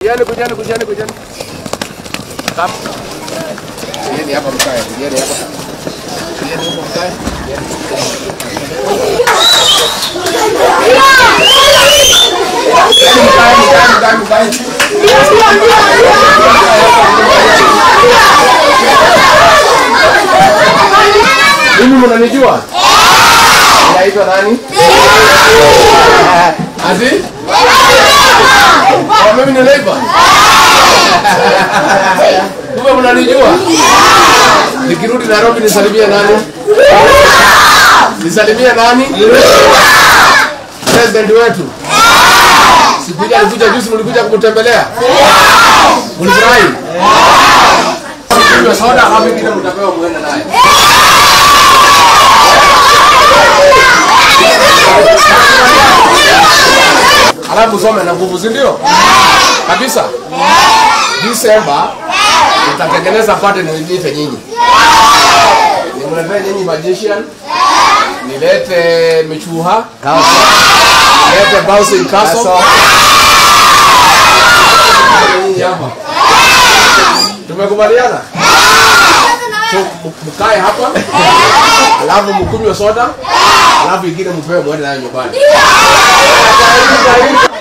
Kujani, kujani, kujani, kujani. Kap. Kujani hapa mkae, kujani hapa. Kujani huko mkae. Kujani mkae, mkae, mkae, mkae. Mimi mnanijua? Naitwa nani? Ati? Oh, mimi ni Leiba. Kumbe mnanijua? Nikirudi Nairobi nisalimie nani? Nisalimie nani? President wetu. Sikuja alikuja juzi mlikuja kumtembelea? Mlifurahi? Kunywa soda hapo ingine mtapewa muende naye. Alafu usome na nguvu, si ndio? Kabisa. Disemba nitatengeneza party niite nyinyi. Nimletee nyinyi magician, nilete michuha, nilete bouncing castle. Nyinyi hapa. Tumekubaliana? So m- mkae hapa, alafu mkunywe soda, alafu ingine mpewe mwende nayo nyumbani.